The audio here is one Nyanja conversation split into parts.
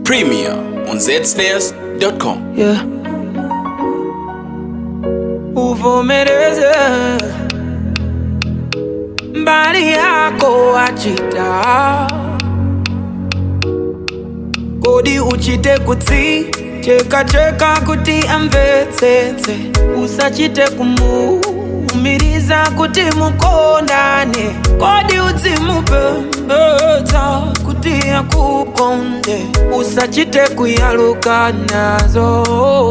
Premier on zsnares.com. Yeah. Uvomereze mbali yako achita kodi uchite kutsi cheka cheka kuti amvetsetse usachite kumuumiriza kuti mukondane kodi udzimupembedza kuti akukonde usachite kuyaluka nazo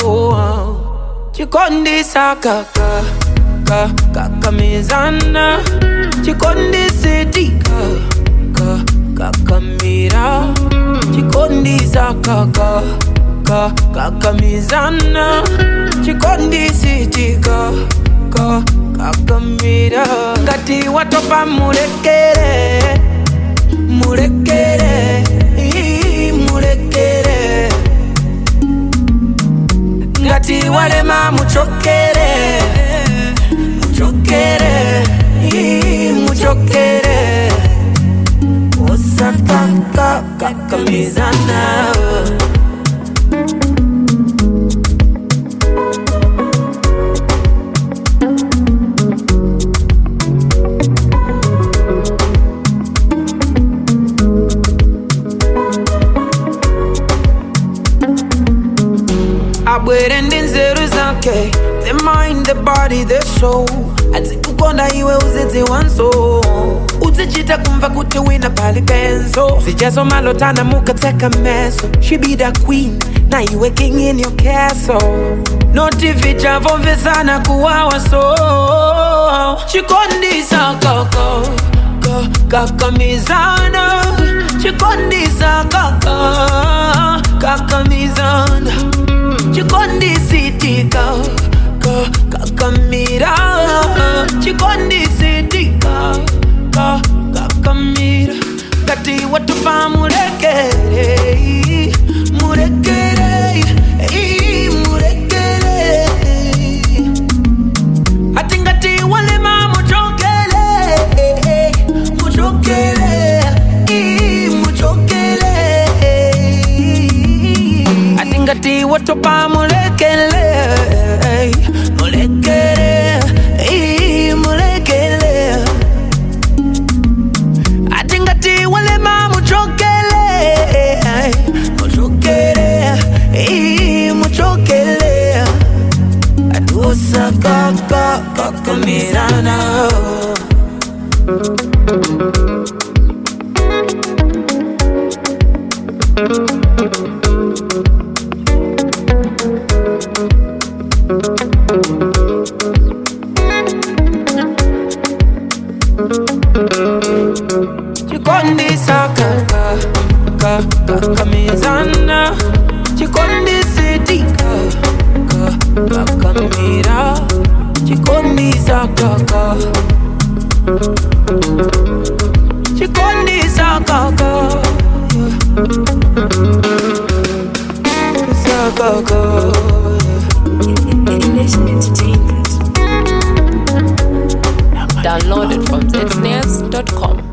chikondisa kaka ka kakamizana chikondisidika ka kakamira chikondisa kaka ka kakamizana chikondisidika ka kakamira ngati watopa mulekere mulekere ii, mulekere ngati walema muchokere muchokere ii, muchokere osakakakamizana abwere ndi nzeru zake the mind the body the soul adzikukonda iwe uzidziwanso uzichita kumva kuti wina pali penzo zijazo malotana mukatseka meso she be the queen na iwe king in your castle noti vichavomvesana kuwawa so chikondisa kaka ka- kakamizana chikondisa kaka kakamizana chikondisitika ka kakamira chikondisitika ka kakamira ngati watupa mulekere mulekere ii, mulekere ati ngati walema muchokele muchokele ii, muchokele ati ngati watopa mulekele mulekele ii, mulekele ati ngati walema muchokele muchokele ii, muchokele atusakakakamirana chikondisa kaka kakamizana chikondisidika kakamira chikondisa kaka chikondisa kaka sakaka Nation Entertainment. Download it from zsnares.com.